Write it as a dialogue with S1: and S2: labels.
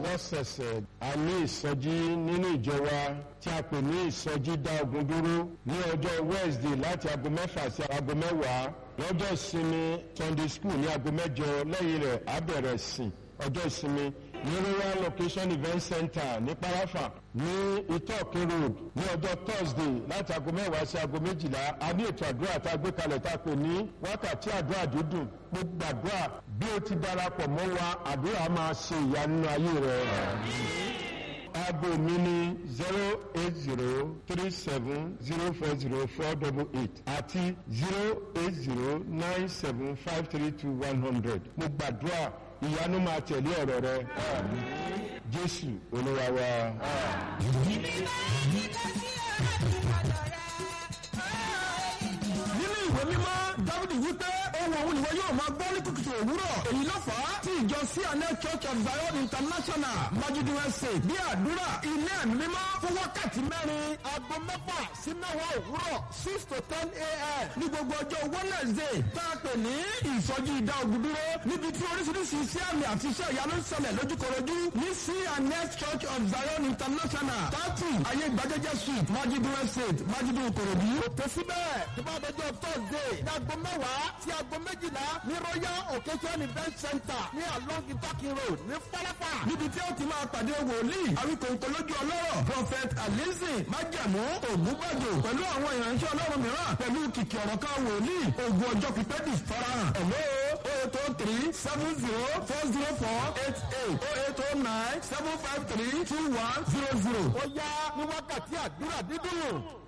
S1: lọ́sẹ̀ẹ̀sẹ̀ a ní ìsọjí nínú ìjọ wa tí a pè ní ìsọjí dá ogun dúró ní ọjọ́ Wednesday láti aago mẹ́fà sí aago mẹ́wàá lọ́jọ́ ìsinmi Sunday school ní aago mẹ́jọ lẹ́yìn rẹ̀ á bẹ̀rẹ̀ sìn ọjọ́ ìsinmi ní royal location event center ní parafa ní itoke road ní ọjọ́ thursday láti aago mẹ́wàá sí aago méjìlá a ní ètò àdúrà tá a gbé kalẹ̀ tá a pè ní wákàtí àdúrà dídùn gbogbo àdúrà bí o ti darapọ̀ mọ́ wa àdúrà máa ṣe ìyanu nínú ayé rẹ. aago mi ní zero eight zero three seven zero four zero four double eight àti zero eight zero nine seven five three two one hundred mo gbàdúrà ìyanu máa tẹ̀lé ọ̀rọ̀ rẹ jésù olúwa wa.
S2: nínú ìwé mímọ́ dávidi wípé ohun òun ìwọ yóò máa gbọ́ ní kùtùkùtù òwúrọ̀ èyí ló fà á tí ìjọ cna church of zion international majuduwe state bí àdúrà ilé ẹ̀mí mímọ́ fún wákàtí mẹ́rin aago mẹ́fà sí mẹ́wàá òwúrọ̀ six to ten a.m. ní gbogbo ọjọ́ wednesday tá a pè ní ìsọjí ìdá ogun dúró níbi tí oríṣiríṣi iṣẹ́ àmì àti iṣẹ́ ìyanu ń ṣẹlẹ̀ lójúkorojú ní cna church of zion international thirty ayé gbajẹjẹ street majuduwe state majuduwe korodu. òtẹ́ síbẹ̀ tó bá dọjọ́ thursday ní aago mẹ́wàá sí aago méjìlá ní royal occasion event center ní along itaki road ní falafa. níbi tí ó ti máa pàdé wòlíì àwíkòǹkò lójú ọlọ́rọ̀ prophet alizin májẹ̀mú ògúnbàjò pẹ̀lú àwọn ìránṣẹ́ ọlọ́run mìíràn pẹ̀lú kìkì ọ̀rọ̀ kan wòlíì ogun ọjọ́ pípẹ́ di farahàn. ẹ̀ló eight oh three seven zero four zero four eight eight oh eight oh nine seven five three two one zero zero. ó yá ní wákàtí àdúrà dídùn.